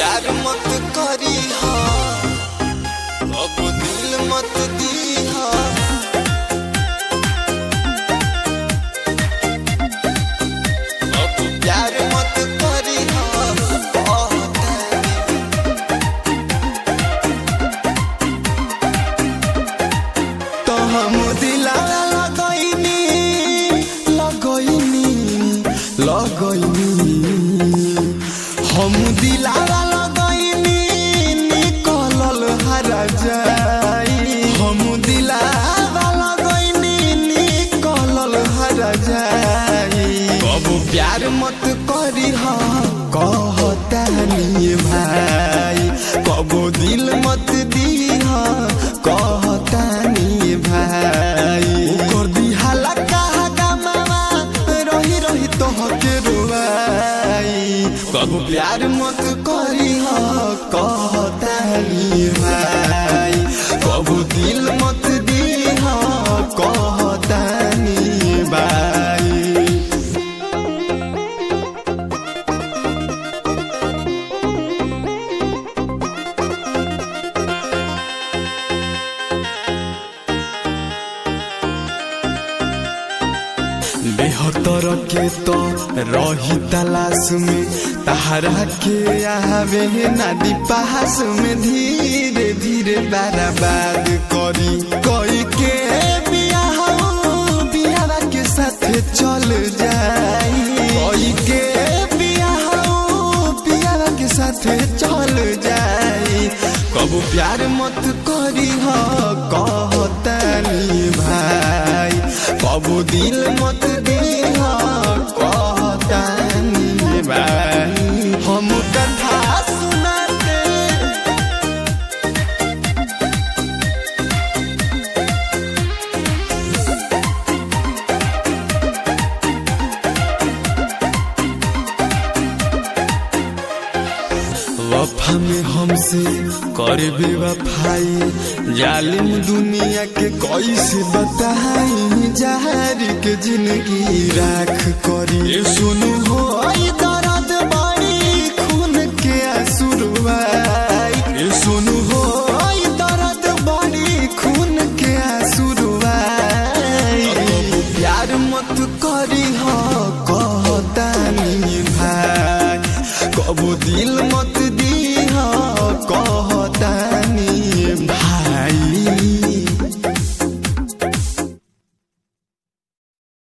प्यार मत करी हा अब दिल मत दी हा अब प्यार मत करी हा बहुत तो हम दिला लगैनी लगैनी लगैनी हम दिला लगैनी निकलल हरा जाई हम दिला लगैनी निकलल हरा जाई कब प्यार मत करी हा कहतानी भाई कबो दिल मत दी हा कहतानी भाई कर दी हाला कहा गमावा रही रही तोहके रुवाई कबो प्यार मत करी हा कहतानी भाई कबो दिल मत दी हा कहतानी भाई बेहतर के तो रही तलाश में तहरा के आवे नदी पास में धीरे धीरे बर्बाद करी कोई के बियाह बियाह के साथ चल जाई कोई के बियाह बियाह के साथ चल जाई कबू प्यार मत करी हो कहतानी भाई कबू दिल मत दी हो कहतानी भाई हम कथा सुनाते वफा में हमसे कर बेवफाई जालिम दुनिया के कैसे बताई जहर के जिंदगी राख करी ए सुनु हो आई दर्द बड़ी खून के आंसुरवाई ए सुनु हो आई दर्द बड़ी खून के आंसुरवाई प्यार मत करी हो कहतानी भाई कबो दिल